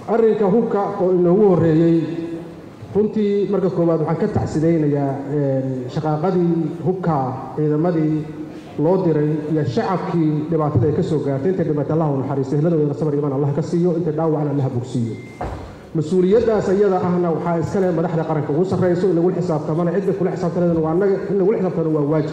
arrinka hubka oo inoogu horreeyey runtii marka koowaad waxaan ka tacsidaynayaa shaqaaqadii hubka ciidamadii loo diray iyo shacabkii dhibaatada ay ka soo gaartay intay dhimatay allah u naxariisto ehladooda sabar iman allah ka siiyo intay dhaawacna allah bogsiiyo mas-uuliyaddaas iyada ahna waxaa iskale madaxda qaranka ugu sarrayso in lagula xisaabtamana cidda kula xisaabtanadana waa annaga in lagula xisaabtano waa waajib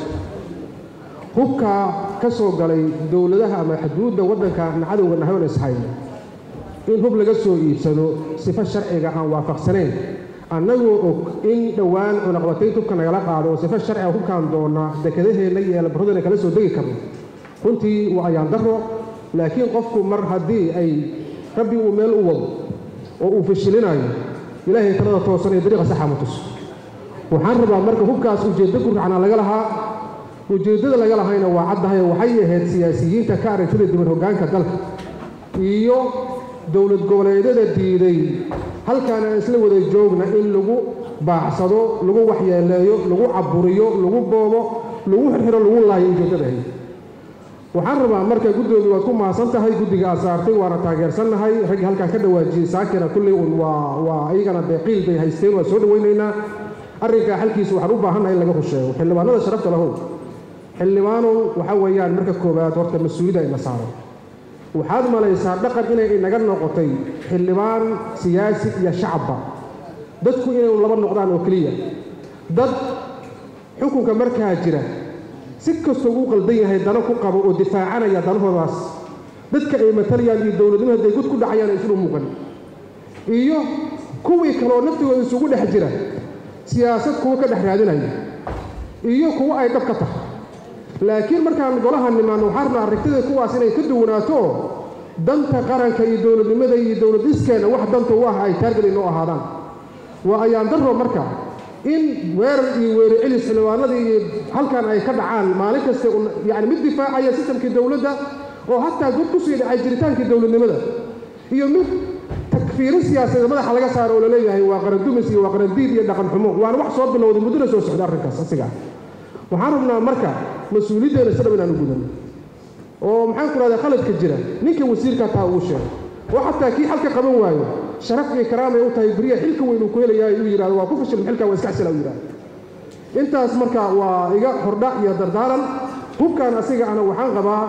hubka ka soo galay dowladaha ama xuduudda waddanka na cadowga nahayn ishayna in hub laga soo iibsado sifo sharciga aan waafaqsanayn annagoo og in dhowaan cunaqbataynta hubka nagala qaado oo sifo sharciga hubkaan doona dekedaheenna iyo eelbaradana kala soo degi karno runtii waa ayaan daro laakiin qofku mar haddii ay rabbi uu meel u wado oo uu fashilinayo ilaahay talada toosan ee dariiqa saxa ma tuso waxaan rabaa marka hubkaas ujeeddo guracna laga lahaa ujeeddada laga lahayna waa caddahay waxay ahayd siyaasiyiinta ka aragtida diban hoggaanka dalka iyo dowlad goboleedyada diiday halkaan aan isla wada joogna in lagu baacsado lagu waxyeeleeyo lagu caburiyo lagu boobo lagu xirxiro lagu laayo ujeeddadahay waxaan rabaa marka guddoomiye waad ku mahadsan tahay guddiga aad saartay waana taageersannahay raggii halkaan ka dhawaajiyey saakina kulley un waa waa iyagana dee qiil bay haysteen waa soo dhowaynaynaa arrinkaa xalkiisa waxaan u baahannahay in laga rusheego xildhibaanada sharafta lahow xildhibaanow waxaa weeyaan marka koowaad horta mas-uuliyadda ina saaran waxaad malaysaa dhaqan inay inaga noqotay xildhibaan siyaasi iyo shacabba dadku inay laba noqdaan oo keliya dad xukunka markaa jira si kastoo uu qaldan yahay dano ku qabo oo difaacanaya danahoodaas dadka ay matalayaan iyo dowladnimo hadday gud ku dhacayaan ay islu muuqan iyo kuwii kaleoo naftigooda isugu dhex jira siyaasad kuwa ka dhex raadinaya iyo kuwo ay dhab ka tahay laakiin markaan golaha nimaanno waxaan rabnaa aragtida kuwaas inay ka duwanaato oo danta qaranka iyo dowladnimada iyo dowladiskeena wax danta u ah ay taargad inoo ahaadaan waa ayaan darro marka in weerar iyo weeri celis xildhibaanada iyo halkan ay ka dhacaan maalin kasta yani mid difaacaya sistamkii dowladda oo hataa god ku sii dhacay jiritaankii dowladnimada iyo mid takfiirin siyaasadeed madaxa laga saaro oo laleeyahay waa qarandumis iyo waa qarandiid iyo dhaqan xumo waana wax soo bilowday muddona soo socda arrinkaas asiga waxaan rabnaa marka mas-uuliyaddeena si dhab inaan u gudano oo maxaan ku rahdaa khaladka jira ninka wasiirka taa ugu sheego oo xataa kii xalka qaban waayo sharaf iyo karaamay u tahay beriya xilka weyn uu ku helayaa uu yidhahdo waa ku fashilin xilkaa waa iska xasila uu yidhahdo intaas marka waa iga hordha iyo dardaaran hubkan asiga ana waxaan qabaa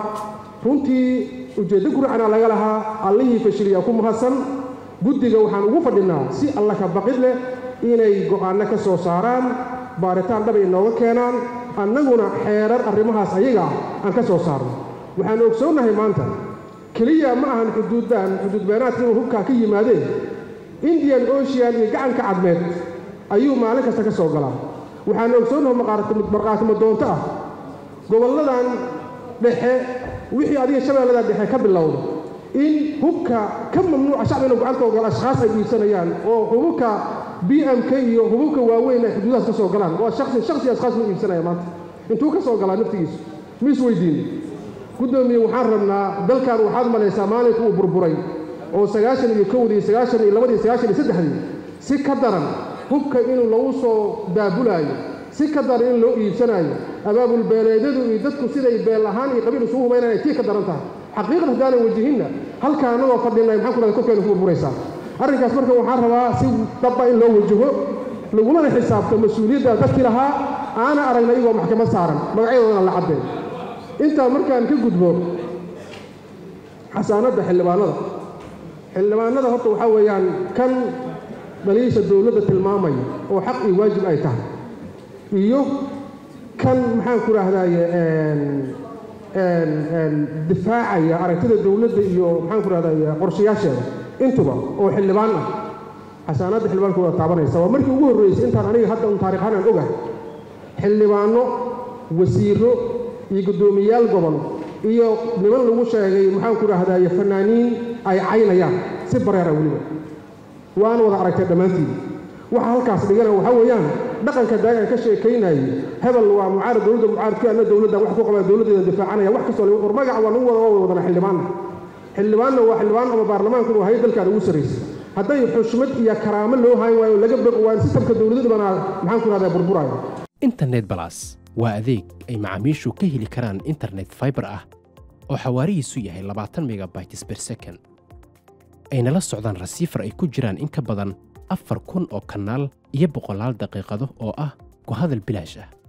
runtii ujeeddo guracana laga lahaa allihii fashiliyaa ku mahadsan guddiga waxaan ugu fadhinaa si alla ka baqid leh inay go'aanno ka soo saaraan baaritaan dhab ay nooga keenaan annaguna xeerar arrimahaas ayaga ah aan ka soo saarno waxaan ogsoonnahay maanta keliya ma ahan xuduuddaan xuduudbeenaadka inuu hubkaa ka yimaadeen indian ocean iyo gacanka cadmeed ayuu maalin kasta ka soo galaa waxaan ogsoonnahay markhaatimo doonto ah gobolladan dhexe wixii adiga shabeellada dhexe ka bilowda in hubka ka mamnuuca shacbina gacantooda gala ashkhaas ay iibsanayaan oo hububka b m k iyo hububka waaweyn ay xuduudahaas ka soo galaan waa shaksi shaksi ashkhaas ma iibsanaya maanta intuu ka soo galaa naftigiisu ma is weydiin guddoomiye waxaan rabnaa dalkan waxaad malaysaa maalinka uu burburay oo sagaashan iyo kowdii sagaashan iyo labadii sagaashan iyo saddexdii si ka daran hubka inuu lagu soo daabulaayo si ka daran in loo iibsanaayo abaabul beeleedyadu iyo dadku siday beel ahaan iyo qabiil isugu hubaynaan ay tii ka daran tahay xaqiiqad haddaanan wajihinna halkaa annagoo fadhinay maxaan ku rahda korkeena ku burburaysaa arrinkaas marka waxaan rabaa si dabba in loo wajaho lagulana xisaabto mas-uuliyadda dadkii lahaa aana aragna iyagoo maxkamad saaran magacyadoodana la caddeen intaa markaan ka gudbo xasaanadda xildhibaanada xildhibaanada horta waxaa weeyaan kan dhaliisha dowladda tilmaamaya oo xaq iyo waajib ay tahay iyo kan maxaan ku rahdaye difaacaya aragtida dowladda iyo maxaan ku rahdaye qorshayaasheeda intuba oo xildhibaan ah xasaanadda xildhibaanka wada taabanaysa waa markii ugu horreysay intaan aniga hadda un taarikhaan aan ogahay xildhibaanno wasiiro iyo guddoomiyayaal gobol iyo niman lagu sheegay maxaan ku dhahdaye fanaaniin ay caynayaan si bareera weliba waana wada aragtay dhammaantiin waxa halkaas dhigana waxaa weeyaan dhaqanka daagaan ka sheekaynayay hebel waa mucaarad dowladda mucaaradkii anna dowladda wax ku qabaa dowladdeeda difaacanaya wax kastoo war magaca waa lagu wada waa wadana xildhibaanna xildhibaanna waa xildhibaan ama baarlamaanku waa hay dalkaan ugu sarraysay hadday xushmad iyo karaamo loo hayn waayo laga baqi waayo sistamka dowladda banaa maxaan ku dhahdaa burburaayo internet balas waa adeeg ay macaamiishu ka heli karaan internet fiber ah oo xawaarihiisu yahay labaatan megabytes per second ayna la socdaan rasiifar ay ku jiraan in ka badan afar kun oo kanaal iyo boqolaal daqiiqado oo ah ku hadal bilaash ah